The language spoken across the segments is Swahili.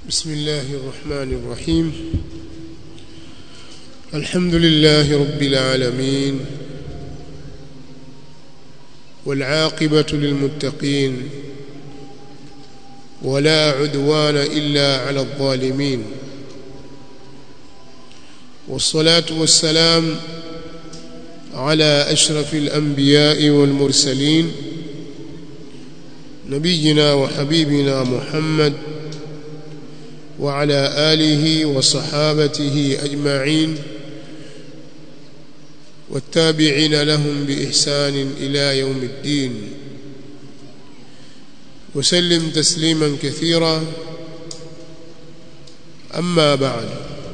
بسم الله الرحمن الرحيم الحمد لله رب العالمين والعاقبة للمتقين ولا عدوان إلا على الظالمين والصلاة والسلام على أشرف الأنبياء والمرسلين نبينا وحبيبنا محمد وعلى آله وصحابته أجمعين والتابعين لهم بإحسان إلى يوم الدين وسلم تسليما كثيرا أما بعد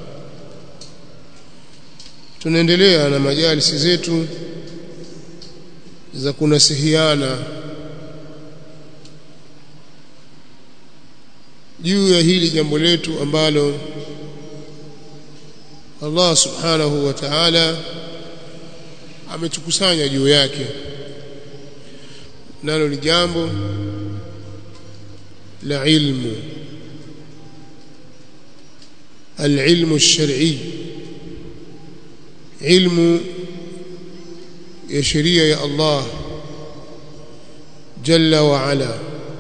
tunaendelea na majalisi zetu za kunasihiana juu ya hili jambo letu ambalo Allah subhanahu wa ta'ala ametukusanya juu yake nalo ni jambo la ilmu العلم الشرعي علم ya sheria ya Allah jalla wa ala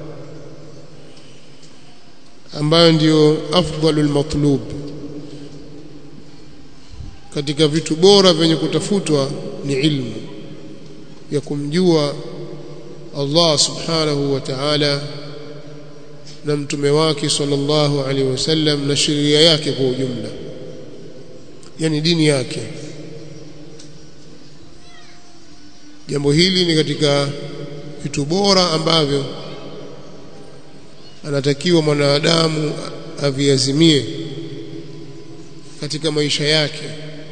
ambayo ndiyo afdalul matlub katika vitu bora vyenye kutafutwa ni ilmu ya kumjua Allah subhanahu wa ta'ala na mtume wake sallallahu alaihi wasallam na sheria yake kwa ujumla yani dini yake jambo hili ni katika vitu bora ambavyo anatakiwa mwanadamu aviazimie katika maisha yake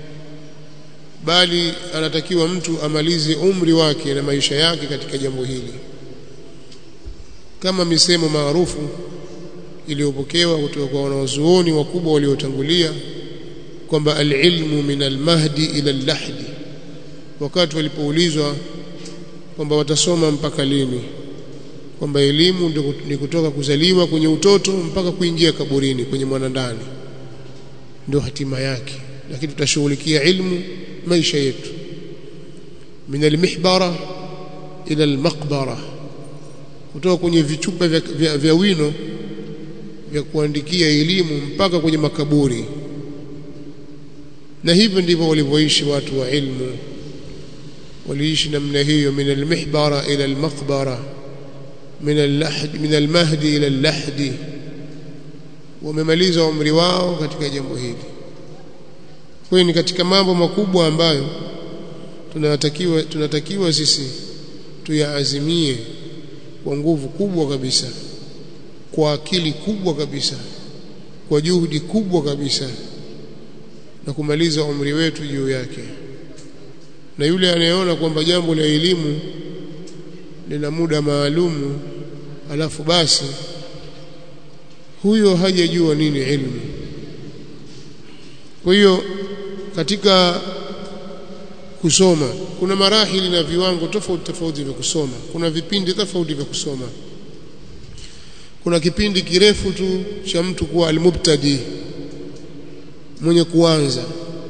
bali anatakiwa mtu amalize umri wake na maisha yake katika jambo hili kama misemo maarufu iliyopokewa kutoka kwa wanazuoni wakubwa waliotangulia kwamba alilmu min almahdi ila allahdi wakati walipoulizwa kwamba watasoma mpaka lini kwamba elimu ni kutoka kuzaliwa kwenye utoto mpaka kuingia kaburini kwenye mwanandani ndio hatima yake lakini tutashughulikia ilmu maisha yetu min almihbara ila almaqbara kutoka kwenye vichupa vya, vya, vya wino vya kuandikia elimu mpaka kwenye makaburi na hivyo ndivyo walivyoishi watu wa ilmu waliishi namna hiyo min almihbara ila almaqbara min al-lahd min al-mahdi ila al-lahdi wamemaliza umri wao katika jambo hili kwa ni katika mambo makubwa ambayo tunatakiwa tunatakiwa sisi tuyaazimie kwa nguvu kubwa kabisa kwa akili kubwa kabisa kwa juhudi kubwa kabisa na kumaliza umri wetu juu yake na yule anayeona kwamba jambo la elimu lina muda maalumu alafu basi huyo hajajua nini ilmu kwa hiyo katika kusoma kuna marahili na viwango tofauti tofauti vya kusoma kuna vipindi tofauti vya kusoma kuna kipindi kirefu tu cha mtu kuwa almubtadi mwenye kuanza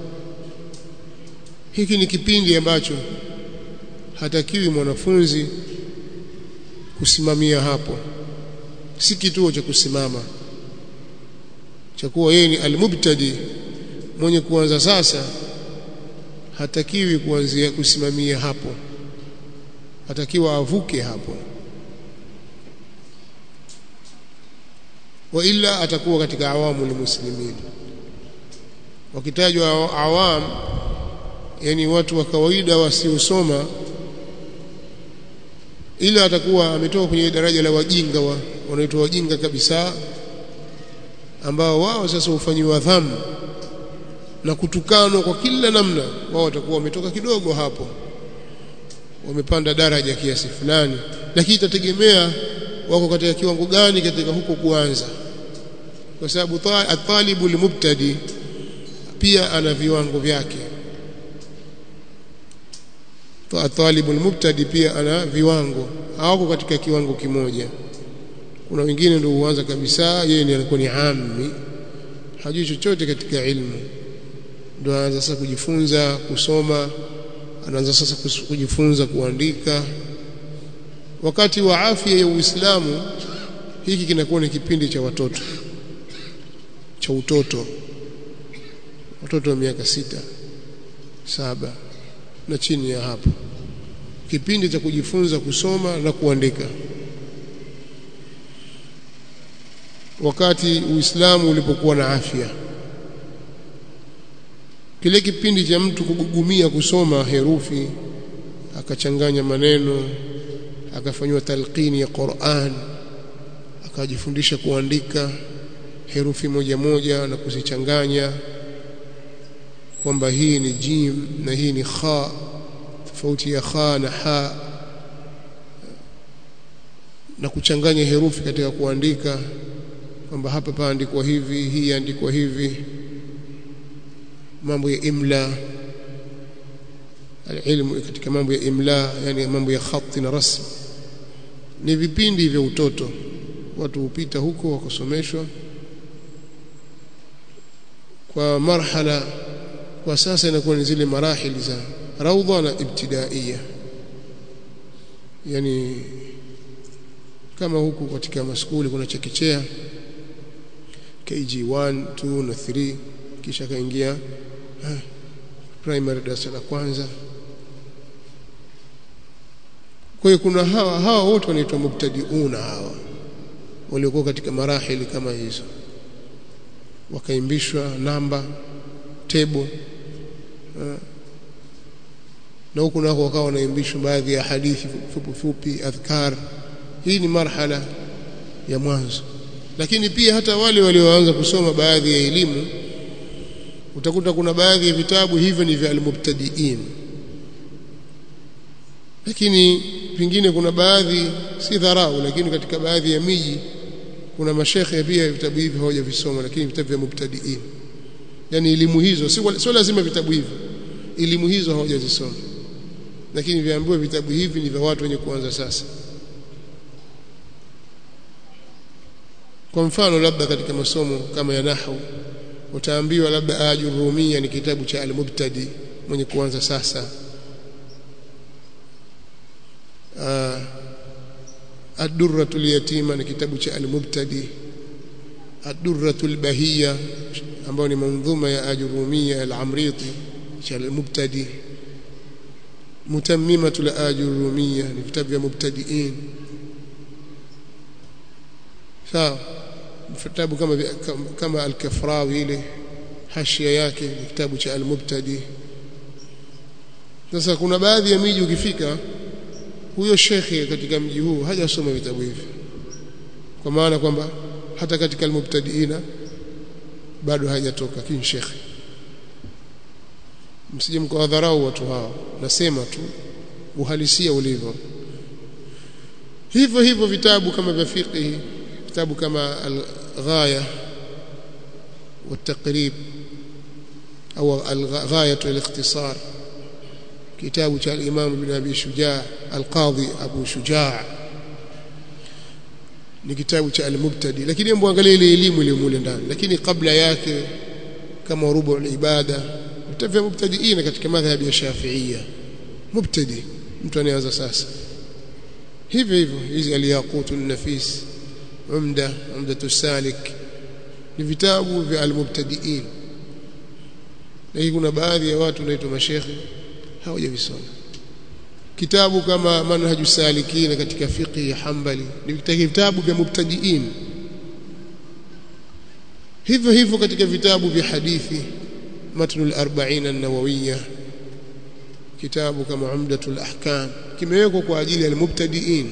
hiki ni kipindi ambacho hatakiwi mwanafunzi kusimamia hapo si kituo cha kusimama cha kuwa yeye ni almubtadi mwenye kuanza sasa hatakiwi kuanzia kusimamia hapo hatakiwa avuke hapo wa ila atakuwa katika awamu muslimin wakitajwa awam yani watu wa kawaida wasiosoma ila atakuwa ametoka kwenye daraja la wajinga wa, wanaitwa wajinga kabisa ambao wao sasa hufanyiwa dhambi na kutukanwa kwa kila namna wao watakuwa wametoka kidogo hapo wamepanda daraja kiasi fulani lakini itategemea wako katika kiwango gani katika huko kuanza kwa sababu atalibu limubtadi pia ana viwango vyake talibu almubtadi pia ana viwango hawako katika kiwango kimoja kuna wengine ndio huanza kabisa yeye ni anakuwa ni ammi hajui chochote katika ilmu ndio anaanza sasa kujifunza kusoma anaanza sasa kujifunza kuandika wakati wa afya ya Uislamu hiki kinakuwa ni kipindi cha watoto cha utoto watoto wa miaka sita saba na chini ya hapo kipindi cha kujifunza kusoma na kuandika wakati Uislamu ulipokuwa na afya kile kipindi cha mtu kugugumia kusoma herufi akachanganya maneno akafanywa talqini ya Qur'an akajifundisha kuandika herufi moja moja na kuzichanganya kwamba hii ni jim na hii ni kha tofauti ya kha na ha na kuchanganya herufi katika kuandika kwamba hapa paandikwa hivi hii andikwa hivi mambo ya imla alilmu katika mambo ya imla yani mambo ya khati na rasm ni vipindi vya utoto watu hupita huko wakasomeshwa kwa marhala kwa sasa inakuwa ni zile marahili za raudha na ibtidaiya yani kama huku katika maskuli kuna chekechea KG1 2 na 3 kisha kaingia primary darasa la kwanza kwa hiyo kuna hawa hawa wote wanaitwa mubtadiuna hawa waliokuwa katika marahili kama hizo wakaimbishwa namba tebo na huku nako wakawa wanaimbishwa baadhi ya hadithi fupi fupi adhkar hii ni marhala ya mwanzo lakini pia hata wale walioanza kusoma baadhi ya elimu utakuta kuna baadhi ya vitabu hivyo ni vya almubtadiin lakini pingine kuna baadhi si dharau lakini katika baadhi ya miji kuna mashekhe pia vitabu hivi hawajavisoma lakini vitabu vya mubtadiin yani elimu hizo sio sio lazima vitabu hivi elimu hizo hawajazisoma lakini viambiwa vitabu hivi ni vya watu wenye kuanza sasa kwa mfano labda katika masomo kama ya nahwu utaambiwa labda ajurumia ni kitabu cha al-mubtadi mwenye kuanza sasa ad-durratul yatima ni kitabu cha al-mubtadi ad-durratul bahiyya ambayo ni manzuma ya ajurumia al-amriti cha al-mubtadi mutammimatul ajurumia ni vitabu vya mubtadiin sawa vitabu kama kama al-kafrawi ile hashia yake ni kitabu cha al-mubtadi sasa kuna baadhi ya miji ukifika huyo shekhe katika mji huu hajasoma vitabu hivi kwa maana kwamba hata katika al-mubtadiina bado hajatoka kin shekhe msije mkawadharau watu hao nasema tu uhalisia ulivyo hivyo hivyo vitabu kama vya fiqh vitabu kama al-ghaya والتقريب أو الغاية والاختصار كتاب الإمام ابن أبي شجاع القاضي أبو شجاع ni kitabu cha al-mubtadi lakini hebu angalia ile elimu ile mule ndani lakini kabla yake kama rubu al-ibada vitabu vya mubtadiina katika madhhabi ya Shafi'ia mubtadi mtu anaanza sasa hivyo hivyo hizi al-yaqut an-nafis umda umdatu salik ni vitabu vya al-mubtadiin na kuna baadhi ya watu wanaitwa mashekhe hawajavisoma kitabu kama manhaju salikina katika fiqh ya Hanbali ni vitabu vya mubtadiin hivyo hivyo katika vitabu vya hadithi matnu al-arba'in an-nawawiyya kitabu kama umdatul ahkam kimewekwa kwa ajili ya al-mubtadiin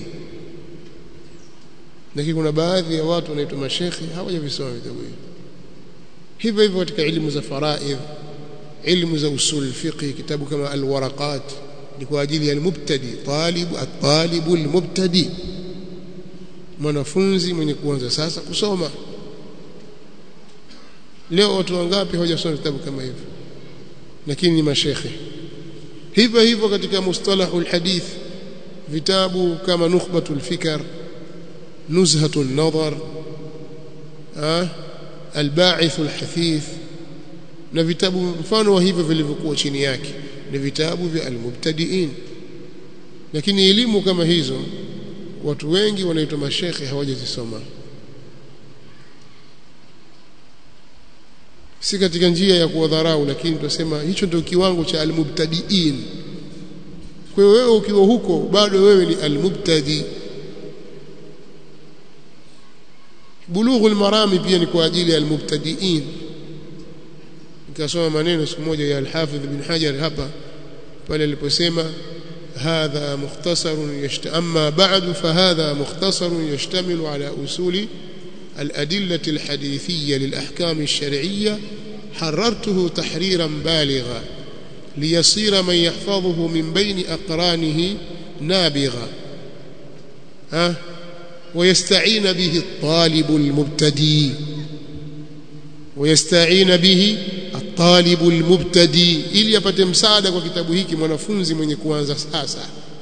lakini kuna baadhi ya watu wanaitwa mashekhi hawajavisoma vitabu hivi hivyo hivyo katika elimu za faraidh elimu za usul fiqh kitabu kama al-waraqat ni kwa ajili ya al-mubtadi talibu at-talibu al-mubtadi mwanafunzi mwenye kuanza sasa kusoma leo watu wangapi hawajasoma vitabu kama hivyo lakini ni mashekhe hivyo hivyo katika mustalahul hadith vitabu kama nukhbatul fikr nuzhatu an-nadhar al-ba'ith al-hathith na vitabu mfano wa hivyo vilivyokuwa chini yake ni vitabu vya al-mubtadi'in lakini elimu kama hizo watu wengi wanaitwa mashekhe hawajazisoma si katika njia ya kuwadharau lakini tunasema hicho ndio kiwango cha almubtadiin kwa hiyo wewe ukiwa huko bado wewe ni almubtadi bulughul marami pia ni kwa ajili ya almubtadiin nikasoma maneno siku moja ya al-Hafidh bin Hajar hapa pale aliposema هذا مختصر يشت... أما بعد فهذا مختصر يشتمل على أصول الأدلة الحديثية للأحكام الشرعية حررته تحريرا بالغا ليصير من يحفظه من بين أقرانه نابغا ها ويستعين به الطالب المبتدي ويستعين به الطالب المبتدي ili apate msaada kwa kitabu hiki mwanafunzi mwenye kuanza sasa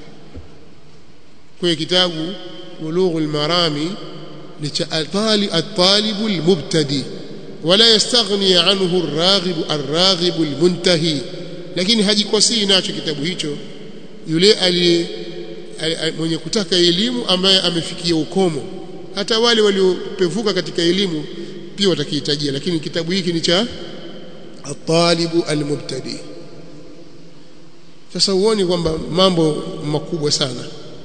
kwa kitabu bulughul marami ni cha at-talib al-mubtadi wala yastaghni anhu ar-raghib ar-raghib al-muntahi lakini hajikosii nacho kitabu hicho yule aliye mwenye kutaka elimu ambaye amefikia ukomo hata wale waliopevuka katika elimu pia watakihitajia lakini kitabu hiki ni cha at-talibu al-mubtadi sasa uone kwamba mambo makubwa sana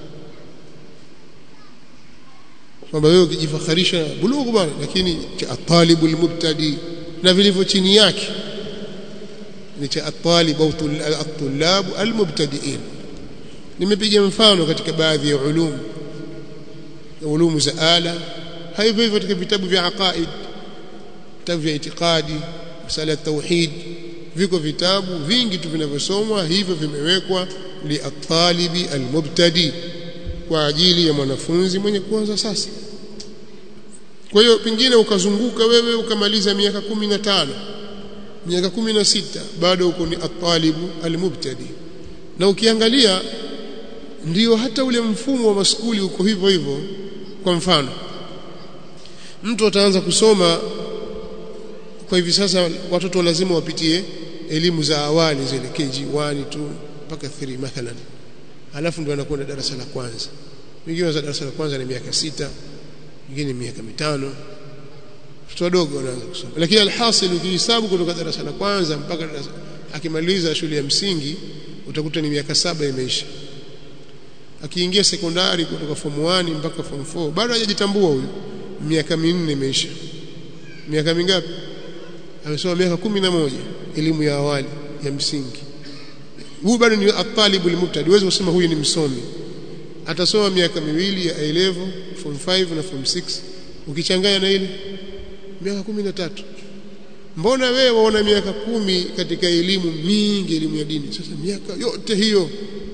kwamba wewe ukijifakharisha bulughu bwana lakini cha at-talibu al-mubtadi na vilivyo chini yake ni cha at-talib au at-tullab al-mubtadi'in nimepiga mfano katika baadhi ya ulum ulumu za ala hivyo hivyo katika vitabu vya aqaid vitabu vya itikadi masala ya tauhid viko vitabu vingi tu vinavyosomwa hivyo vimewekwa li at-talibi al-mubtadi kwa ajili ya mwanafunzi mwenye kuanza sasa kwa hiyo pengine ukazunguka wewe ukamaliza miaka kumi na tano miaka kumi na sita bado uko ni at-talibu al-mubtadi na ukiangalia ndiyo hata ule mfumo wa maskuli uko hivyo hivyo kwa mfano mtu ataanza kusoma kwa hivi sasa watoto lazima wapitie elimu za awali zile KG1 tu mpaka 3 mathalan alafu ndio anakwenda darasa la kwanza wengine za darasa la kwanza ni miaka sita wengine miaka mitano watoto wadogo wanaanza kusoma lakini alhasil ukihesabu kutoka darasa la kwanza mpaka darasa akimaliza shule ya msingi utakuta ni miaka saba imeisha akiingia sekondari kutoka form 1 mpaka form 4 bado hajajitambua huyu miaka minne imeisha miaka mingapi amesoma miaka kumi na moja elimu ya awali ya msingi huyu bado ni at-talibu al-mubtadi huwezi kusema huyu ni msomi atasoma miaka miwili ya A level form 5 na form 6 ukichanganya na ile miaka kumi na tatu mbona wewe waona miaka kumi katika elimu mingi elimu ya dini sasa miaka yote hiyo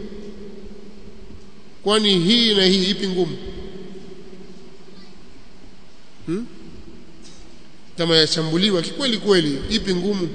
kwani hii na hii ipi ngumu hmm? kama yachambuliwa kikweli kweli ipi ngumu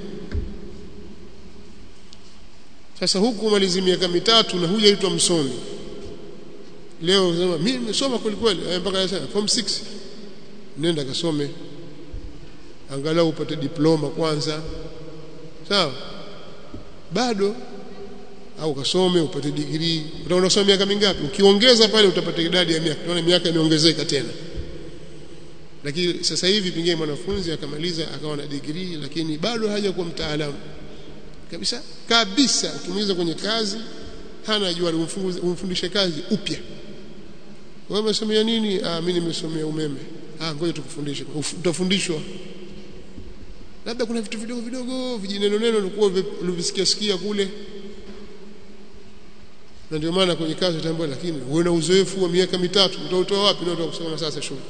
sasa huku malizi miaka mitatu na hujaitwa msomi leo unasema mimi nimesoma kweli kweli mpaka sasa form 6 nenda kasome angalau upate diploma kwanza sawa bado au kasome upate degree utaona kusoma miaka mingapi ukiongeza pale utapata idadi ya miaka tunaona miaka imeongezeka tena lakini sasa hivi pengine mwanafunzi akamaliza akawa na degree lakini bado hajakuwa mtaalamu kabisa kabisa ukimuuliza kwenye kazi hana jua umfundishe kazi upya wewe umesomea nini ah mimi nimesomea umeme ah ngoja tukufundishe utafundishwa labda kuna vitu vidogo vidogo vijineno neno ulikuwa ulivisikia sikia kule na ndio maana kwenye kazi utaambiwa lakini uwe na uzoefu wa miaka mitatu utautoa wapi ndio utakusoma sasa shule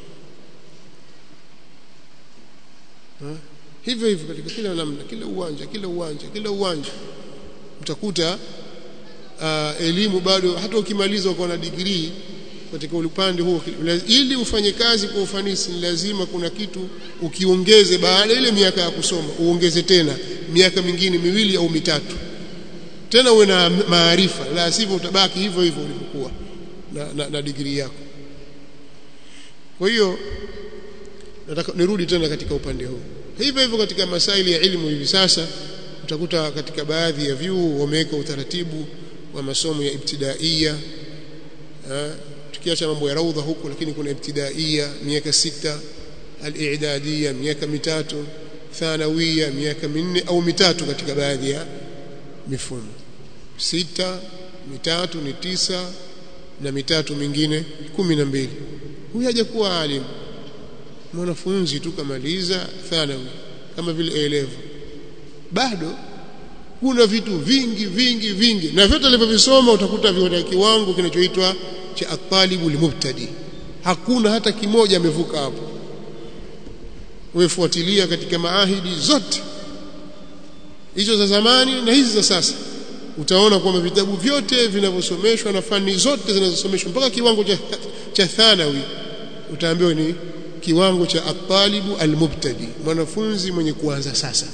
ha? hivyo hivyo katika kila namna kila uwanja kila uwanja kila uwanja utakuta uh, elimu bado hata ukimaliza uko na degree katika upande huo ili ufanye kazi kwa ufanisi ni lazima kuna kitu ukiongeze baada ile miaka ya kusoma uongeze tena miaka mingine miwili au mitatu tena uwe na maarifa la sivyo utabaki hivyo hivyo ulivyokuwa na, na, na degree yako kwa hiyo nataka nirudi tena katika upande huu hivyo hivyo katika masaili ya elimu hivi sasa utakuta katika baadhi ya vyuo wameweka utaratibu wa masomo ya ibtidaia tukiacha mambo ya raudha huku lakini kuna ibtidaia miaka sita al-i'dadiyya miaka mitatu thanawia miaka minne au mitatu katika baadhi ya mifumo sita mitatu ni tisa na mitatu mingine kumi na mbili huyu hajakuwa alim mwanafunzi tu kamaliza thanawi kama vile elevu bado kuna vitu vingi vingi vingi na vyote alivyovisoma utakuta vina kiwango kinachoitwa cha atalibu limubtadi hakuna hata kimoja amevuka hapo wefuatilia katika maahidi zote hizo za zamani na hizi za sasa utaona kwamba vitabu vyote vinavyosomeshwa na fani zote zinazosomeshwa mpaka kiwango cha, cha thanawi utaambiwa ni kiwango cha atalibu almubtadi mwanafunzi mwenye kuanza sasa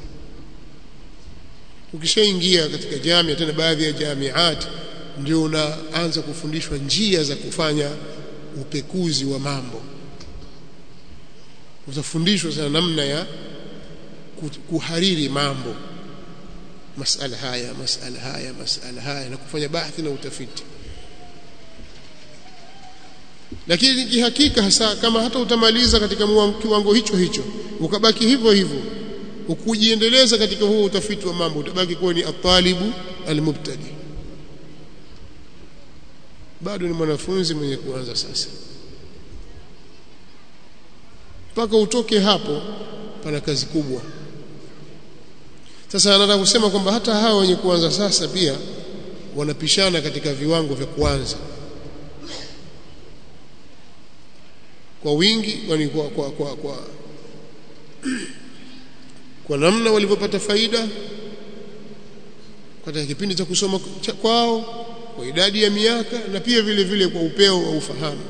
ukishaingia katika jamia tena baadhi ya jamiat ndio unaanza kufundishwa njia za kufanya upekuzi wa mambo utafundishwa sana namna ya kuhariri mambo masala haya masala haya masala haya na kufanya bahthi na utafiti lakini kihakika hasa kama hata utamaliza katika kiwango hicho hicho ukabaki hivyo hivyo ukujiendeleza katika huo utafiti wa mambo utabaki kuwa ni atalibu almubtadi bado ni mwanafunzi mwenye kuanza sasa mpaka utoke hapo pana kazi kubwa sasa anataka kusema kwamba hata hawa wenye kuanza sasa pia wanapishana katika viwango vya kuanza kwa wingi yani kwa kwa kwa, kwa, kwa namna walivyopata faida katika kipindi cha kusoma cha kwao kwa idadi ya miaka na pia vile vile kwa upeo wa ufahamu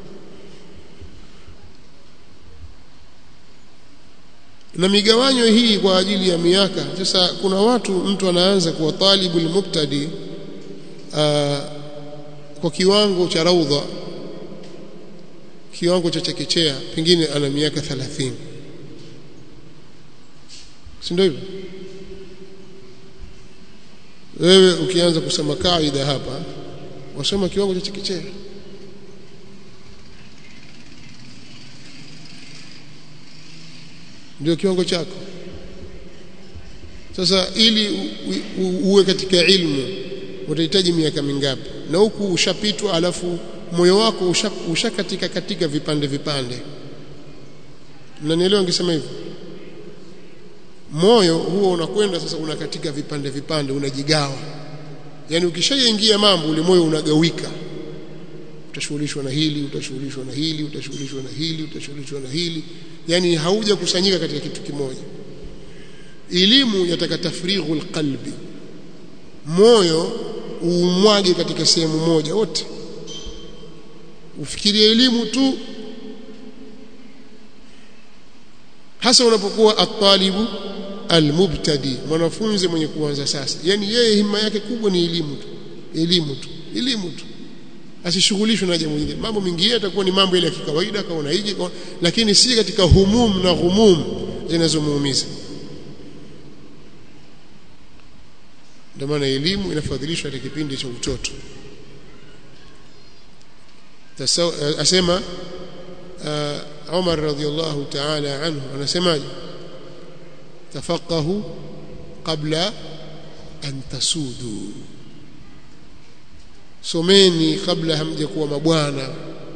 na migawanyo hii kwa ajili ya miaka sasa kuna watu mtu anaanza kuwa talibul mubtadi kwa kiwango cha raudha kiwango cha chekechea pengine ana miaka 30 si ndio hivyo wewe ukianza kusema kaida hapa wasoma kiwango cha chekechea ndio kiwango chako sasa ili u, u, uwe katika ilmu utahitaji miaka mingapi na huku ushapitwa alafu moyo wako ushakatika usha katika vipande vipande mnanielewa ngisema hivyo moyo huo unakwenda sasa unakatika vipande vipande unajigawa yani ukishaingia mambo ule moyo unagawika utashughulishwa na hili utashughulishwa na hili utashughulishwa na hili utashughulishwa na hili yani hauja kusanyika katika kitu kimoja elimu yataka tafrighul qalbi moyo uumwage katika sehemu moja wote ufikirie elimu tu hasa unapokuwa atalibu almubtadi mwanafunzi mwenye kuanza sasa yani yeye hima yake kubwa ni elimu tu elimu tu elimu tu asishughulishwe na jambo jingine mambo mengine yatakuwa ni mambo ile ya kikawaida kaona hiji lakini si katika humum na ghumum zinazomuumiza ndio maana elimu inafadhilishwa katika kipindi cha utoto asema uh, Umar radhiallahu ta'ala anhu anasemaje tafaqahu qabla an tasudu someni kabla hamjakuwa mabwana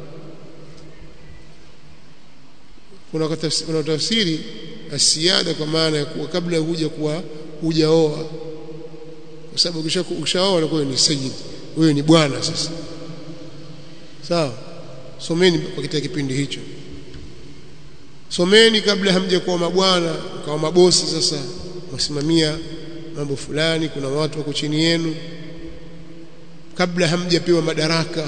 kuna kuna tafsiri asiada kwa maana ya kuwa kabla huja kuwa hujaoa kwa sababu ukishaoa unakuwa ni sayyid wewe ni bwana sasa sawa someni katika kipindi hicho someni kabla hamjakuwa mabwana mkawa mabosi sasa wasimamia mambo fulani kuna watu wako chini yenu kabla hamjapewa madaraka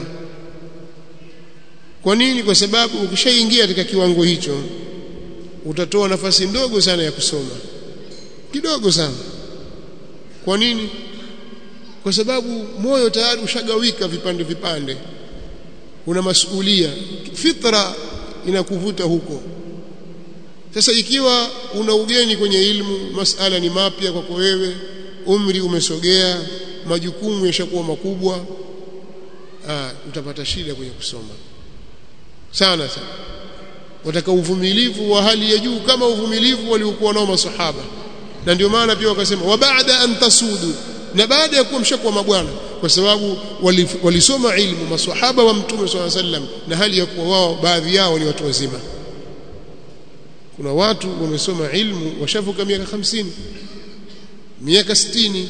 kwa nini kwa sababu ukishaingia katika kiwango hicho utatoa nafasi ndogo sana ya kusoma kidogo sana kwa nini kwa sababu moyo tayari ushagawika vipande vipande una masuhulia fitra inakuvuta huko sasa ikiwa una ugeni kwenye ilmu masala ni mapya kwako wewe umri umesogea majukumu yashakuwa makubwa aa, utapata shida kwenye kusoma sana sana wataka uvumilivu wa hali ya juu kama uvumilivu waliokuwa nao masahaba na ndio maana pia wakasema wa baada an tasudu na baada ya kuwa mshakuwa mabwana kwa sababu walisoma wali ilmu maswahaba wa mtume swalla sallam na hali ya kuwa wao baadhi yao ni watu wazima kuna watu wamesoma ilmu washavuka miaka hamsini miaka 60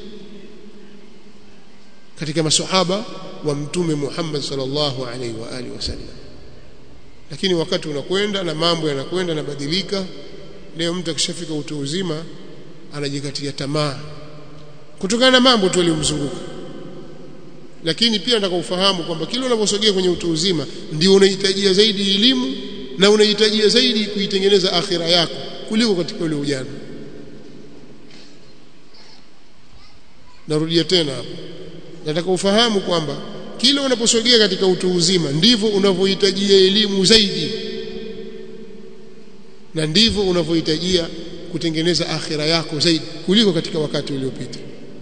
katika maswahaba wa mtume Muhammad sallallahu alaihi wa alihi wasallam lakini wakati unakwenda na mambo yanakwenda yanabadilika leo mtu akishafika utu uzima anajikatia tamaa kutokana na mambo tu yaliyomzunguka lakini pia nataka ufahamu kwamba kile unaposogea kwenye utu uzima ndio unahitajia zaidi elimu na unahitajia zaidi kuitengeneza akhira yako kuliko katika ule ujana narudia tena hapo nataka ufahamu kwamba kila unaposogea katika utu uzima ndivyo unavyohitajia elimu zaidi na ndivyo unavyohitajia kutengeneza akhira yako zaidi kuliko katika wakati uliopita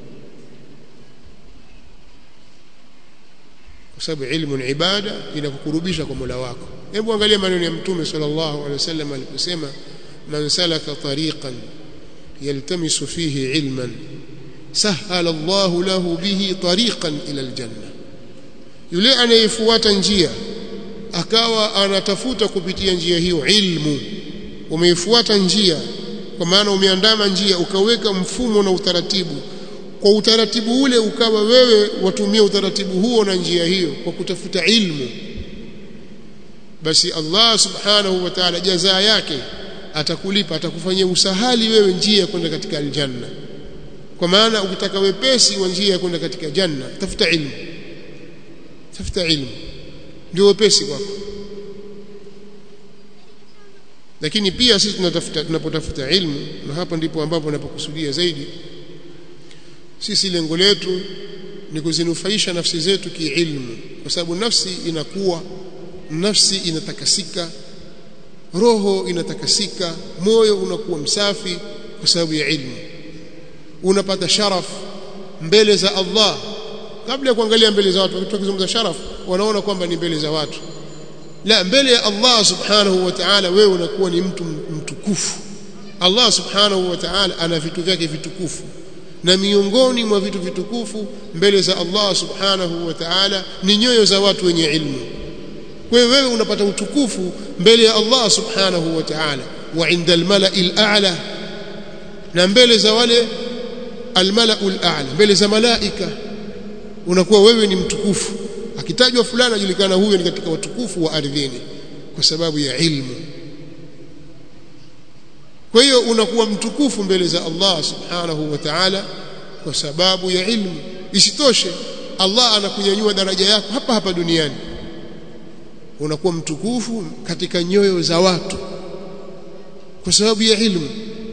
kwa sababu ilmu ni ibada inakukurubisha kwa Mola wako hebu angalia maneno ya mtume sallallahu alaihi wasallam aliposema man salaka tariqan yaltamisu fihi ilman sahala Allahu lahu bihi tariqan ila aljanna yule anayefuata njia akawa anatafuta kupitia njia hiyo ilmu umeifuata njia kwa maana umeandama njia ukaweka mfumo na utaratibu kwa utaratibu ule ukawa wewe watumia utaratibu huo na njia hiyo kwa kutafuta ilmu basi Allah subhanahu wa ta'ala jazaa yake atakulipa atakufanyia usahali wewe njia kwenda katika aljanna kwa maana ukitaka wepesi wa njia kwenda katika janna tafuta ilmu tafuta ilmu ndio wepesi kwako lakini pia sisi tunatafuta tunapotafuta ilmu na hapa ndipo ambapo napokusudia zaidi sisi lengo letu ni kuzinufaisha nafsi zetu kiilmu kwa sababu nafsi inakuwa nafsi inatakasika roho inatakasika moyo unakuwa msafi kwa sababu ya ilmu unapata sharaf mbele za Allah kabla ya kuangalia mbele za watu wakizungumza sharaf wanaona kwamba ni mbele za watu la mbele ya Allah subhanahu wa ta'ala wewe unakuwa ni mtu mtukufu Allah subhanahu wa ta'ala ana vitu vyake vitukufu na miongoni mwa vitu vitukufu mbele za Allah subhanahu wa ta'ala ni nyoyo za watu wenye ilmu kwa hiyo wewe unapata utukufu mbele ya Allah subhanahu wa ta'ala wa inda almala'il a'la na mbele za wale almala'ul a'la mbele za malaika unakuwa wewe ni mtukufu akitajwa fulani ajulikana huyo ni katika watukufu wa ardhini kwa sababu ya ilmu kwa hiyo unakuwa mtukufu mbele za Allah subhanahu wa ta'ala kwa sababu ya ilmu isitoshe Allah anakunyanyua daraja yako hapa hapa duniani unakuwa mtukufu katika nyoyo za watu kwa sababu ya ilmu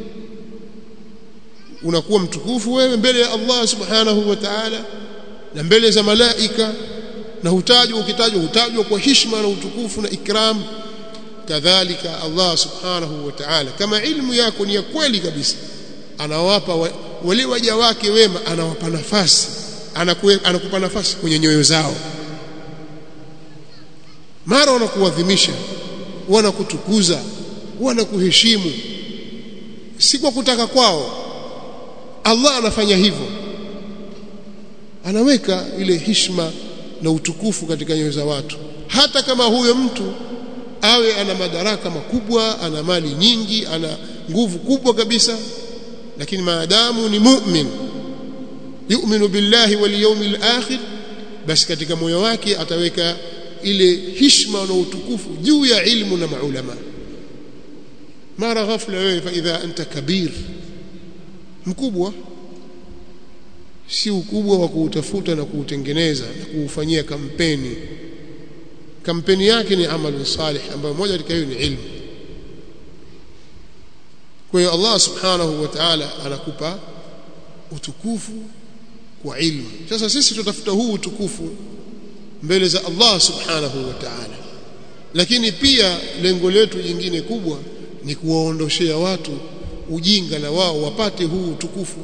unakuwa mtukufu wewe mbele ya Allah subhanahu wa ta'ala na mbele za malaika na hutajwa ukitajwa hutajwa kwa heshima na utukufu na ikram kadhalika Allah subhanahu wa ta'ala kama ilmu yako ni ya kweli kabisa anawapa wa, wale waja wake wema anawapa nafasi anakuwe, anakupa nafasi kwenye nyoyo zao mara wanakuadhimisha wanakutukuza wanakuheshimu si kwa kutaka kwao Allah anafanya hivyo anaweka ile hishma na utukufu katika nyoyo za watu hata kama huyo mtu awe ana madaraka makubwa ana mali nyingi ana nguvu kubwa kabisa lakini maadamu ni mu'min yu'minu billahi wal yawmil akhir basi katika moyo wake ataweka ile hishma na utukufu juu ya ilmu na maulama mara ghafla wewe fa idha anta kabir mkubwa si ukubwa wa kuutafuta na kuutengeneza na kuufanyia kampeni kampeni yake ni amalu salih ambayo moja katika hiyo ni ilmu kwa hiyo Allah subhanahu wa ta'ala anakupa utukufu kwa ilmu sasa sisi tutafuta huu utukufu mbele za Allah subhanahu wa ta'ala lakini pia lengo letu jingine kubwa ni kuwaondoshea watu ujinga na wao wapate huu utukufu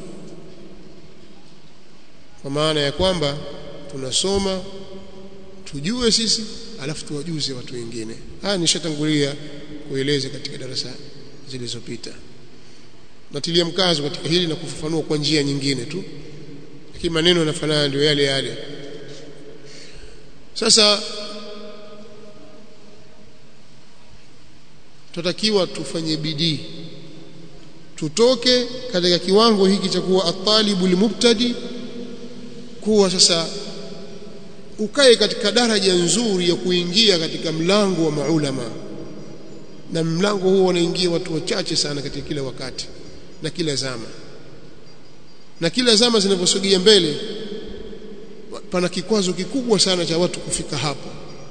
kwa maana ya kwamba tunasoma tujue sisi alafu tuwajuze watu wengine haya nishatangulia kueleza katika darasa zilizopita natilia mkazo katika hili na kufafanua kwa njia nyingine tu lakini maneno yanafanana ndio yale yale sasa tutakiwa tufanye bidii tutoke katika kiwango hiki cha kuwa atalibu limubtadi kuwa sasa ukae katika daraja nzuri ya kuingia katika mlango wa maulama na mlango huo wanaingia watu wachache sana katika kila wakati na kila zama na kila zama zinavyosogea mbele pana kikwazo kikubwa sana cha watu kufika hapo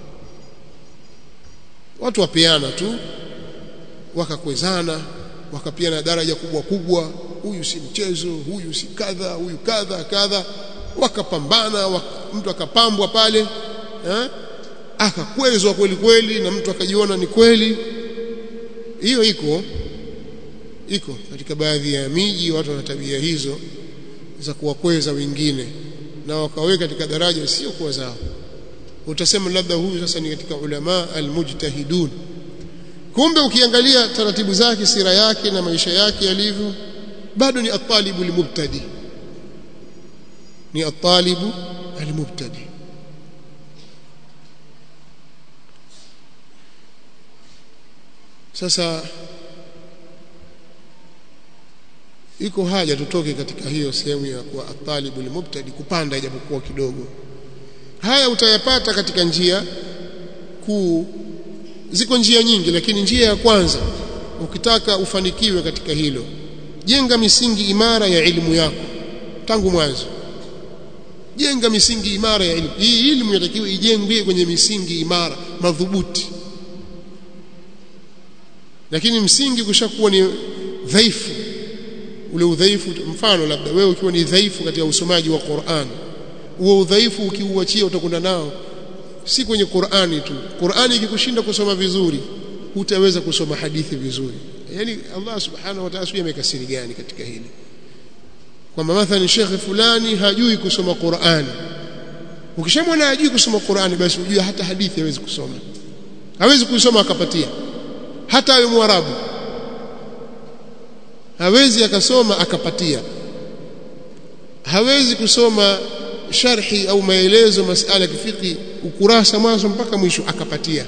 watu wapeana tu wakakwezana wakapiana daraja kubwa kubwa huyu si mchezo huyu si kadha huyu kadha kadha wakapambana waka, mtu akapambwa pale eh? akakwezwa kweli kweli na mtu akajiona ni kweli hiyo iko iko katika baadhi ya miji watu wana tabia hizo za kuwakweza wengine na wakaweka katika daraja sio kuwa zao utasema labda huyu sasa ni katika ulama almujtahidun kumbe ukiangalia taratibu zake sira yake na maisha yake yalivyo bado ni atalibu limubtadi ni atalibu almubtadi sasa iko haja tutoke katika hiyo sehemu ya kuwa atalibu almubtadi kupanda ijapokuwa kidogo haya utayapata katika njia kuu ziko njia nyingi lakini njia ya kwanza ukitaka ufanikiwe katika hilo jenga misingi imara ya elimu yako tangu mwanzo jenga misingi imara ya elimu hii elimu inatakiwa ijengwe kwenye misingi imara madhubuti lakini msingi kushakuwa ni dhaifu ule udhaifu mfano labda wewe ukiwa ni dhaifu katika usomaji wa Qur'an huo udhaifu ukiuachia utakwenda nao si kwenye Qur'ani tu Qur'ani ikikushinda kusoma vizuri hutaweza kusoma hadithi vizuri yani Allah subhanahu wa ta'ala amekasiri gani katika hili kwamba mathalan shekhe fulani hajui kusoma Qur'ani ukishamwona hajui kusoma Qur'ani basi ujue hata hadithi hawezi kusoma hawezi kusoma akapatia hata awe mwarabu hawezi akasoma akapatia hawezi kusoma sharhi au maelezo masala ya kifiki ukurasa mwanzo mpaka mwisho akapatia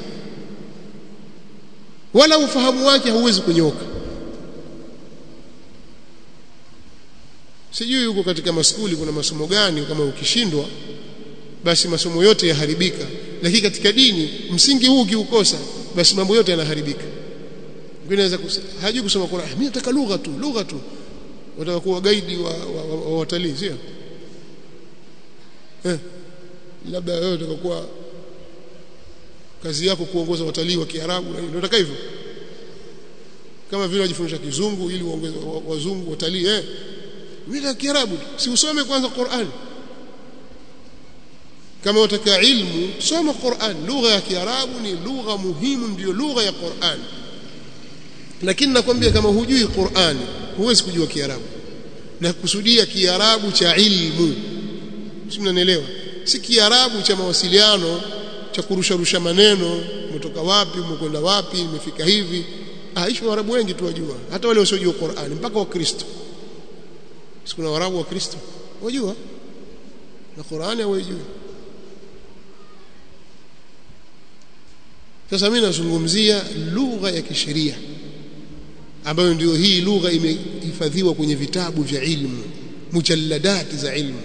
wala ufahamu wake hauwezi kunyoka sijui huko katika maskuli kuna masomo gani kama ukishindwa basi masomo yote yaharibika lakini katika dini msingi huu ukiukosa basi mambo yote yanaharibika unaweza hajui kusoma Qur'an mimi nataka lugha tu lugha tu wataka kuwa gaidi wa, wa, wa, wa watalii sio eh labda wewe utakuwa kazi yako kuongoza watalii wa Kiarabu na unataka hivyo kama vile wajifundisha kizungu ili uongeze wazungu watalii eh mimi na Kiarabu si usome kwanza Qur'an kama utaka ilmu soma Qur'an lugha ya Kiarabu ni lugha muhimu ndiyo lugha ya Qur'an lakini nakwambia kama hujui Qur'an huwezi kujua Kiarabu na kusudia Kiarabu cha ilmu si mnanielewa si Kiarabu cha mawasiliano cha kurusharusha maneno umetoka wapi umekwenda wapi imefika hivi aishi Waarabu wengi tu wajua hata wale wasiojua Qur'an mpaka Wakristo si kuna Waarabu Wakristo wajua na Qur'ani hawajui sasa mimi nazungumzia lugha ya kisheria ambayo ndio hii lugha imehifadhiwa kwenye vitabu vya ilmu mujalladati za ilmu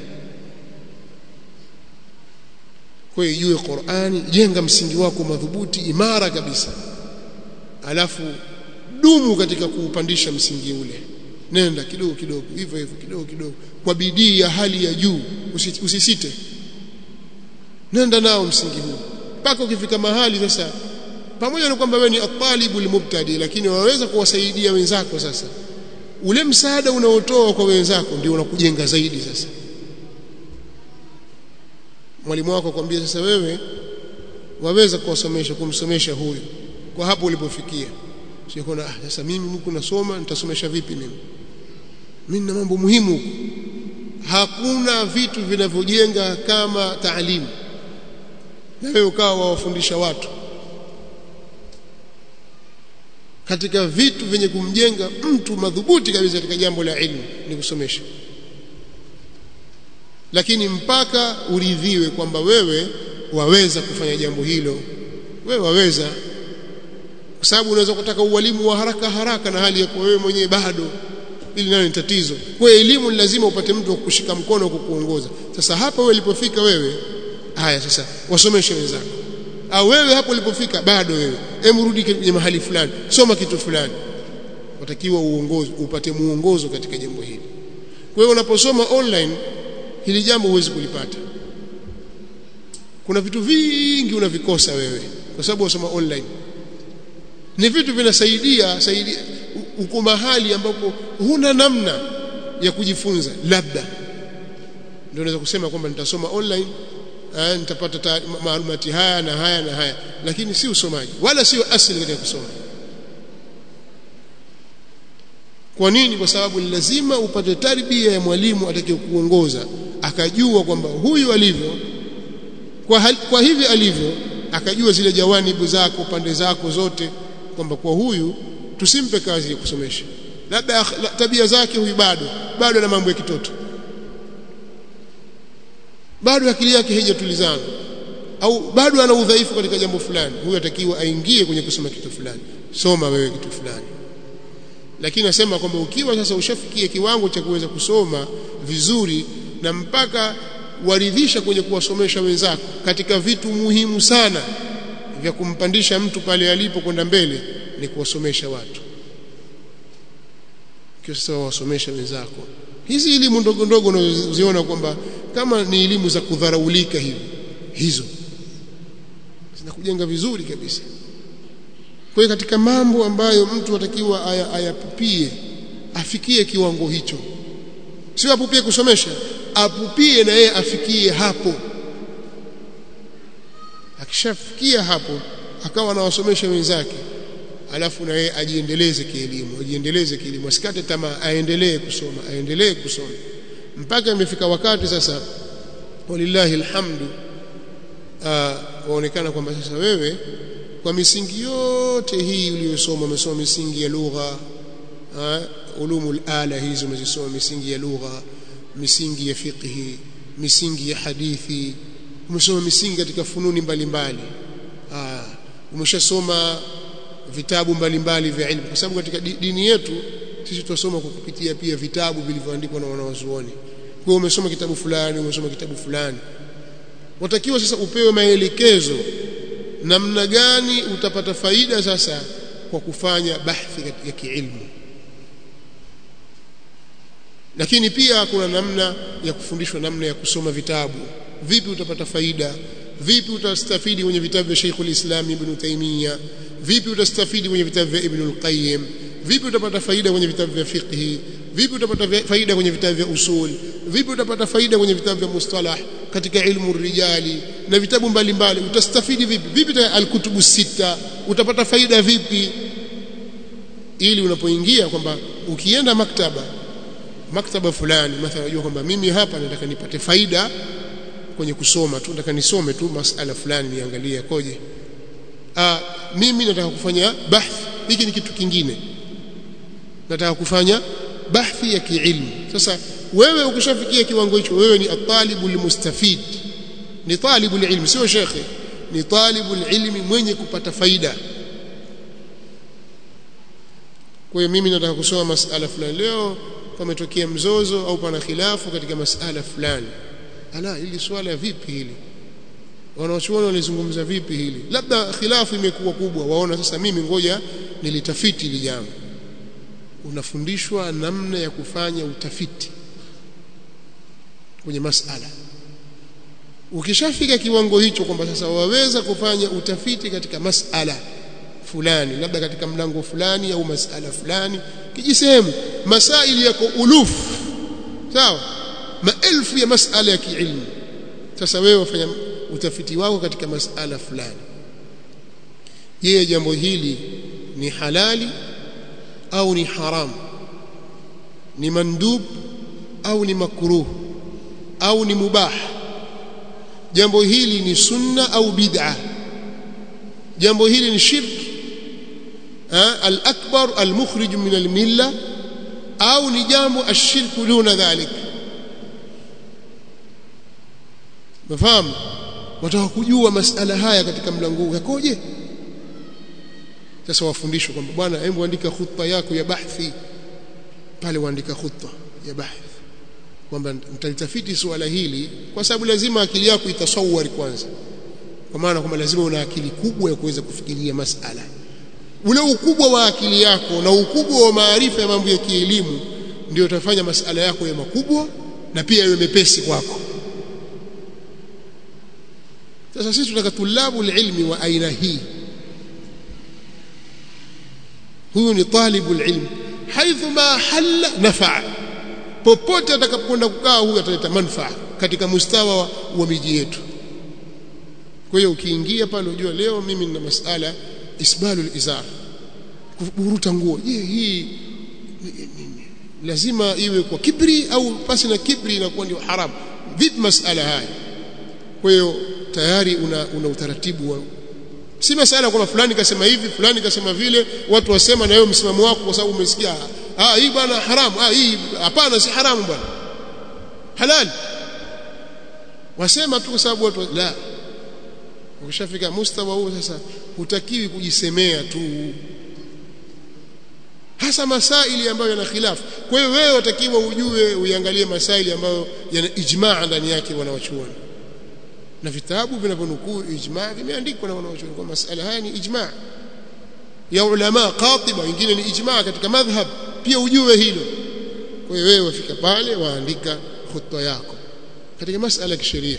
kwa hiyo ijue Qur'ani jenga msingi wako madhubuti imara kabisa alafu dumu katika kuupandisha msingi ule nenda kidogo kidogo hivyo hivyo kidogo kidogo kwa bidii ya hali ya juu usisite nenda nao msingi huu mpaka ukifika mahali sasa pamoja na kwamba wewe ni atalibu almubtadi lakini waweza kuwasaidia wenzako sasa ule msaada unaotoa kwa wenzako ndio unakujenga zaidi sasa mwalimu wako akwambia sasa wewe waweza kuwasomesha kumsomesha huyu kwa hapo ulipofikia sio kuna ah, sasa mimi huku nasoma nitasomesha vipi mimi mimi na mambo muhimu huku hakuna vitu vinavyojenga kama taalimu na wewe ukawa wawafundisha watu katika vitu vyenye kumjenga mtu madhubuti kabisa katika jambo la ilmu ni kusomesha lakini mpaka uridhiwe kwamba wewe waweza kufanya jambo hilo wewe waweza kwa sababu unaweza kutaka ualimu wa haraka haraka na hali ya kuwa wewe mwenyewe bado ili nayo ni tatizo kwa elimu ni lazima upate mtu wa kukushika mkono kukuongoza sasa hapa wewe ulipofika wewe haya sasa wasomeshe wenzako au wewe hapo ulipofika bado wewe hebu rudi kwenye mahali fulani soma kitu fulani watakiwa uongozo upate muongozo katika jambo hili kwa hiyo unaposoma online hili jambo huwezi kulipata kuna vitu vingi unavikosa wewe kwa sababu wasoma online ni vitu vinasaidia saidia uko mahali ambapo huna namna ya kujifunza labda ndio naweza kusema kwamba nitasoma online eh, nitapata maalumati haya na haya na haya lakini si usomaji wala sio asili katika kusoma kwa nini kwa sababu ni lazima upate tarbia ya mwalimu atakayekuongoza akajua kwamba huyu alivyo kwa, hal, kwa hivi alivyo akajua zile jawanibu zako pande zako zote kwamba kwa huyu tusimpe kazi ya kusomesha labda tabia zake huyu bado bado na mambo ya kitoto bado akili yake haijatulizana au bado ana udhaifu katika jambo fulani huyu atakiwa aingie kwenye kusoma kitu fulani soma wewe kitu fulani lakini nasema kwamba ukiwa sasa ushafikia kiwango cha kuweza kusoma vizuri na mpaka waridhisha kwenye kuwasomesha wenzako katika vitu muhimu sana vya kumpandisha mtu pale alipo kwenda mbele ni kuwasomesha watu kiwa sasa wawasomesha wenzako hizi elimu ndogo ndogo unazoziona kwamba kama ni elimu za kudharaulika hivi hizo zinakujenga vizuri kabisa kwa hiyo katika mambo ambayo mtu atakiwa ayapupie afikie kiwango hicho sio apupie kusomesha apupie na yeye afikie hapo akishafikia hapo akawa anawasomesha wenzake alafu na yeye ajiendeleze kielimu ajiendeleze kielimu asikate tamaa aendelee kusoma aendelee kusoma mpaka imefika wakati sasa walillahi alhamdu waonekana kwamba sasa wewe kwa misingi yote hii uliyosoma umesoma misingi ya lugha ulumul ala hizo umezisoma misingi ya lugha misingi ya fiqhi misingi ya hadithi umesoma misingi katika fununi mbalimbali umeshasoma vitabu mbalimbali vya ilmu kwa sababu katika dini yetu sisi tunasoma kwa kupitia pia vitabu vilivyoandikwa na wanawazuoni kwa umesoma kitabu fulani umesoma kitabu fulani watakiwa sasa upewe maelekezo namna gani utapata faida sasa kwa kufanya bahthi ya kiilmu lakini pia kuna namna ya kufundishwa namna ya kusoma vitabu vipi utapata faida vipi utastafidi kwenye vitabu vya Sheikhul Islam Ibn Taymiyyah vipi utastafidi kwenye vitabu vya Ibn al-Qayyim vipi utapata faida kwenye vitabu vya fiqh vipi utapata faida kwenye vitabu vya usul vipi utapata faida kwenye vitabu vya mustalah katika ilmu rijali na vitabu mbalimbali utastafidi vipi vipi al-kutubu sita utapata faida vipi ili unapoingia kwamba ukienda maktaba maktaba fulani mathalan unajua kwamba mimi hapa nataka nipate faida kwenye kusoma tu nataka nisome tu masala fulani niangalie koje ah mimi nataka kufanya bahth hiki ni kitu kingine nataka kufanya bahthi ya kiilmu sasa wewe ukishafikia kiwango hicho wewe ni atalibu almustafid ni talibu ilmi sio shekhe ni talibu ilmi mwenye kupata faida kwa hiyo mimi nataka kusoma masala fulani leo pametokea mzozo au pana khilafu katika masala fulani ala hili swala vipi hili wanaochuoni walizungumza vipi hili labda khilafu imekuwa kubwa waona sasa mimi ngoja nilitafiti hili jambo unafundishwa namna ya kufanya utafiti kwenye masala ukishafika kiwango hicho kwamba sasa waweza kufanya utafiti katika masala fulani labda katika mlango fulani au masala fulani kijisehemu masaili yako ulufu sawa maelfu ya masala ya kiilmu sasa wewe wafanya utafiti wako katika masala fulani je jambo hili ni halali au ni haramu ni mandub au ni makruh au ni mubah jambo hili ni sunna au bid'a jambo hili ni shirki al-akbar al-mukhrij min al-milla au ni jambo ashirku duna dhalik mafahamu wataka kujua masala haya katika mlango huu yakoje sasa wafundishwe kwamba bwana hebu andika khutba yako ya bahthi pale waandika khutba ya bahthi kwamba mtalitafiti suala hili kwa sababu lazima akili yako itasawari kwanza kwa maana kwamba lazima una akili kubwa ya kuweza kufikiria masala ule ukubwa wa akili yako na ukubwa wa maarifa ya mambo ya kielimu ndio utafanya masala yako ya makubwa na pia yawe mepesi kwako sasa sisi tunataka tulabu ilmi wa aina hii huyu ni talibu ilmi haithu ma halla nafaa popote atakapokwenda kukaa huyu ataleta manufaa katika mustawa wa, wa miji yetu kwa hiyo ukiingia pale unajua leo mimi nina masala isbalul izar kuburuta nguo je hii lazima iwe kwa kibri au pasi na kibri inakuwa ndio haramu vipi masala haya kwa hiyo tayari una, una utaratibu wa si masala kwamba fulani kasema hivi fulani kasema vile watu wasema na wewe msimamo wako kwa sababu umesikia ah hii bwana haramu ah hii hapana si haramu bwana halali wasema tu kwa sababu watu la ukishafika mustawa huo sasa hutakiwi kujisemea tu hasa masaili ambayo yana khilafu kwa hiyo wewe watakiwa ujue uiangalie masaili ambayo yana ijmaa ndani yake wanawachuoni na vitabu vinavyonukuu ijmaa vimeandikwa na wanawachuoni kwa masala haya ni ijmaa ya ulama qatiba wengine ni ijmaa katika madhhab pia ujue hilo kwa hiyo wewe wafika pale waandika khutba yako katika masala ya kisheria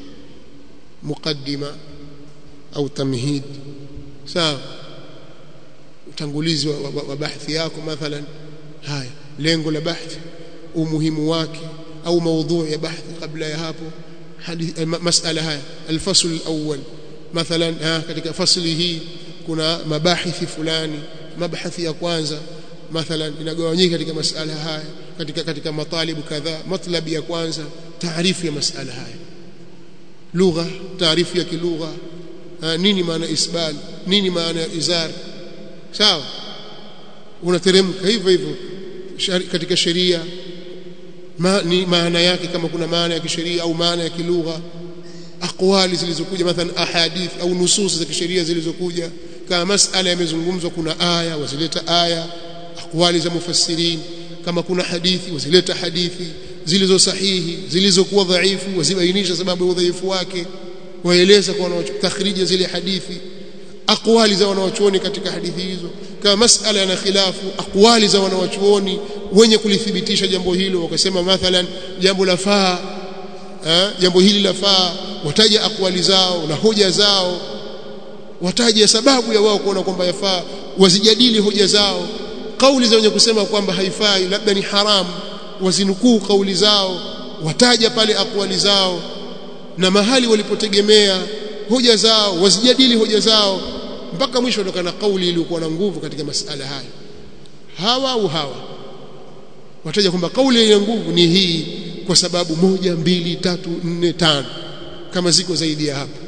muqaddima au tamhid sawa utangulizi wa, wa, wa bahthi yako mathalan haya lengo la bahthi umuhimu wake au maudhui ya bahthi kabla ya hapo hadith masala haya alfasl alawwal mathalan ha, katika fasli hii kuna mabahithi fulani mabahathi ya kwanza mathalan inagawanyika katika masala haya katika katika matalibu kadhaa matlabi ya kwanza taarifu ya masala haya lugha taarifu ya kilugha nini maana isbal nini maana ya izar sawa unateremka hivyo hivyo katika sheria ma, ni maana yake kama kuna maana ya kisheria au maana ya kilugha aqwali zilizokuja mathalan ahadith au nusus za kisheria zilizokuja kama masala yamezungumzwa kuna aya wazileta aya aqwali za mufassirin kama kuna hadithi wazileta hadithi zilizo sahihi zilizokuwa dhaifu wazibainisha sababu ya udhaifu wake waeleza kwa takhrija zile hadithi aqwali za wanawachuoni katika hadithi hizo kama masala yana khilafu aqwali za wanawachuoni wenye kulithibitisha jambo hilo wakasema mathalan jambo la faa jambo hili la faa wataja aqwali zao na hoja zao wataja sababu ya wao kuona kwamba yafaa wazijadili hoja zao kauli za wenye kusema kwamba haifai labda ni haramu wazinukuu kauli zao wataja pale aqwali zao na mahali walipotegemea hoja zao wazijadili hoja zao mpaka mwisho ndokana kauli iliyokuwa na nguvu katika masala haya hawa au hawa wataja kwamba kauli yenye nguvu ni hii kwa sababu moja mbili tatu nne tano kama ziko zaidi ya hapo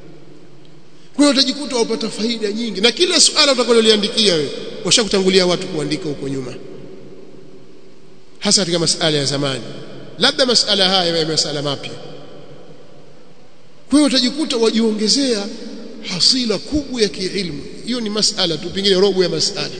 kwa hiyo utajikuta wapata faida nyingi na kila suala utakaloliandikia wewe washakutangulia watu kuandika huko nyuma hasa katika masala ya zamani labda masala haya ya masala mapya kwa hiyo utajikuta wajiongezea hasila kubwa ya kiilmu hiyo ni masala tu pengine robo ya masala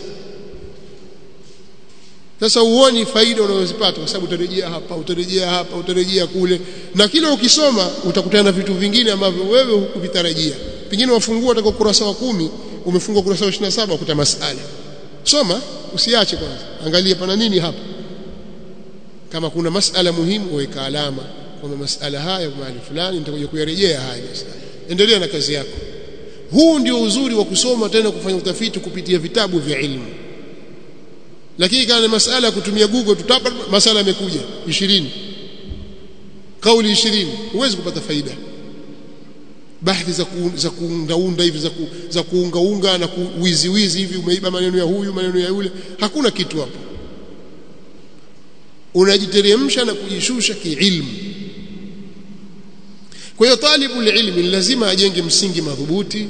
sasa uoni faida unazozipata kwa sababu utarejea hapa utarejea hapa utarejea kule na kila ukisoma utakutana na vitu vingine ambavyo wewe hukuvitarajia pengine wafungua utaka kurasa wa kumi umefungua kurasa wa 27 ukuta masala soma usiache kwanza angalia pana nini hapa kama kuna masala muhimu weka alama kwamba masala haya mahali fulani nitakuja kuyarejea haya masala endelea na kazi yako huu ndio uzuri wa kusoma tena kufanya utafiti kupitia vitabu vya ilmu lakini kana masala ya kutumia google tutapa masala yamekuja 20 kauli 20 huwezi kupata faida bahthi za ku, za kuundaunda hivi za, ku, za kuungaunga na kuwiziwizi hivi umeiba maneno ya huyu maneno ya yule hakuna kitu hapo unajiteremsha na kujishusha kiilmu kwa hiyo talibu ilmi lazima ajenge msingi madhubuti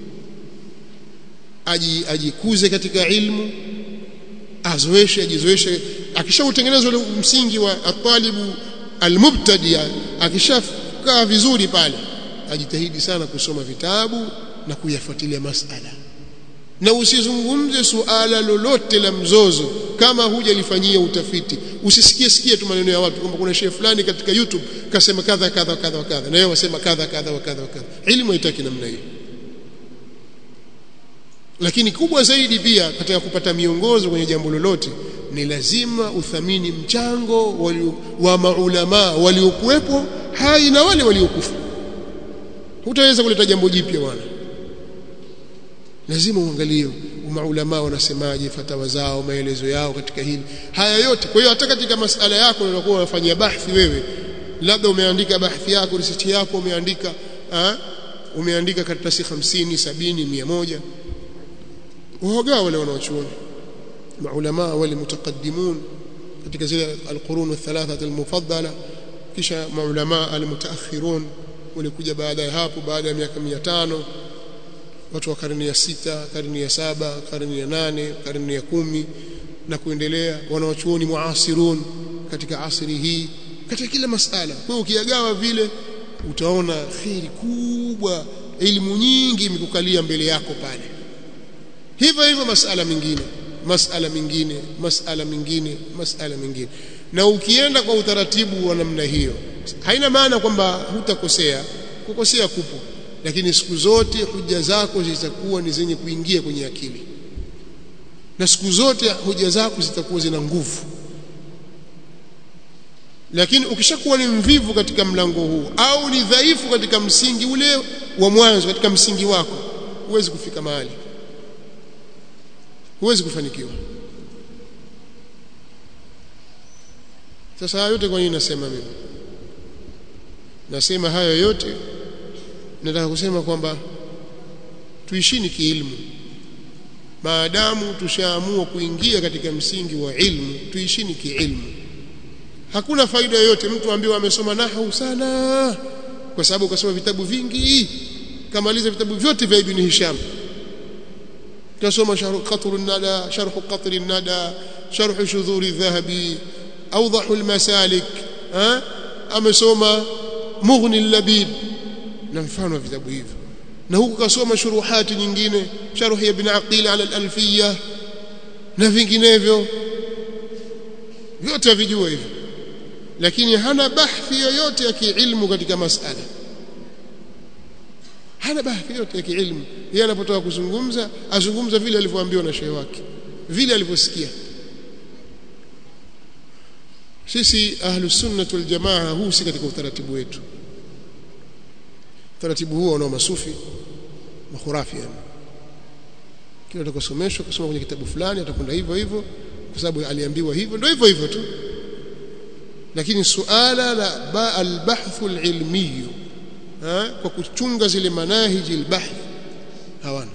aji, ajikuze katika ilmu azoeshe ajizoeshe akishautengeneza ule msingi wa atalibu almubtadia akishakaa vizuri pale ajitahidi sana kusoma vitabu na kuyafuatilia masala na usizungumze suala lolote la mzozo kama hujalifanyia utafiti usisikie sikie tu maneno ya watu kwamba kuna shehe fulani katika YouTube kasema kadha kadha kadha kadha na yeye wasema kadha kadha wa kadha kadha elimu haitaki namna hiyo lakini kubwa zaidi pia katika kupata miongozo kwenye jambo lolote ni lazima uthamini mchango wali, wa maulama waliokuwepo hai na wale waliokufa hutaweza kuleta jambo jipya bwana lazima uangalie maulama wanasemaje fatawa zao maelezo yao katika hili haya yote kwa hiyo hata katika masala yako unakuwa unafanyia bahthi wewe labda umeandika bahthi yako research yako umeandika ha? umeandika karatasi 50 70 100 waogaa wale wanaochuoni maulama wale mutaqaddimun katika zile alqurun athalatha almufaddala kisha maulama almutaakhirun walikuja baada ya hapo baada ya miaka 500 watu wa karne ya sita karne ya saba karne ya nane karne ya kumi na kuendelea wanawachuoni muasirun katika asri hii katika kila masala kwa hiyo ukiyagawa vile utaona khiri kubwa elimu nyingi imekukalia mbele yako pale hivyo hivyo masala mengine masala mengine masala mengine masala mengine na ukienda kwa utaratibu wa namna hiyo haina maana kwamba hutakosea kukosea kupo lakini siku zote hoja zako zitakuwa ni zenye kuingia kwenye akili na siku zote hoja zako zitakuwa zina nguvu lakini ukishakuwa ni mvivu katika mlango huu au ni dhaifu katika msingi ule wa mwanzo katika msingi wako huwezi kufika mahali huwezi kufanikiwa sasa yote kwa nini nasema mimi nasema hayo yote nataka kusema kwamba tuishini kiilmu maadamu tushaamua kuingia katika msingi wa ilmu tuishini kiilmu hakuna faida yoyote mtu ambaye amesoma nahwu sana kwa sababu kasoma vitabu vingi kamaliza vitabu vyote vya ibn Hisham kasoma sharh qatr an-nada sharh qatr an-nada sharh shudhur adh-dhahabi awdah al-masalik amesoma mughni al-labib na mfano wa vitabu hivyo na huku kasoma shuruhati nyingine sharh ya ibn aqil ala al-alfiyya na vinginevyo vyote avijua hivyo lakini hana bahthi yoyote ya kiilmu katika masala hana bahthi yoyote ya kiilmu yeye anapotoka kuzungumza azungumza vile alivyoambiwa na shehe wake vile alivyosikia sisi ahlus sunnah wal jamaa huu si katika utaratibu wetu utaratibu huo unao masufi makhurafi yani kile atakosomeshwa kusoma kwenye kitabu fulani atakwenda hivyo hivyo kwa sababu aliambiwa hivyo ndio hivyo hivyo tu lakini suala la ba albahthu alilmi kwa kuchunga zile manahiji albahth hawana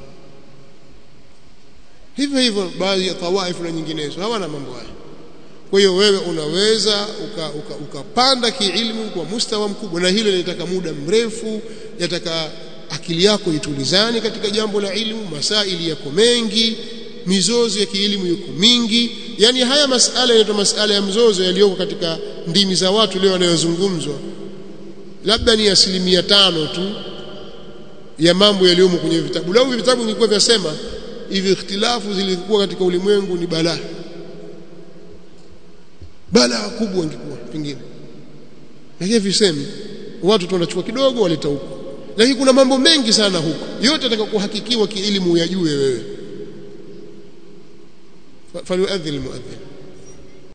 hivyo hivyo baadhi ya tawaifu na nyinginezo hawana mambo haya kwa hiyo wewe unaweza ukapanda uka, uka kiilmu kwa mustawa mkubwa na hilo linataka muda mrefu yataka akili yako itulizane katika jambo la ilmu masaili yako mengi mizozo ya kielimu yuko mingi yani haya masala yanaitwa masala ya mzozo yaliyoko katika ndimi za watu leo yanayozungumzwa labda ni asilimia tano tu ya mambo yaliyomo kwenye vitabu lau vitabu vilikuwa vyasema hivi ikhtilafu zilikuwa katika ulimwengu ni balaa balaa kubwa ingekuwa pengine lakini visemi watu tu wanachukua kidogo waleta huko lakini kuna mambo mengi sana huko yote atakayokuhakikiwa kielimu uyajue wewe فليؤذن المؤذن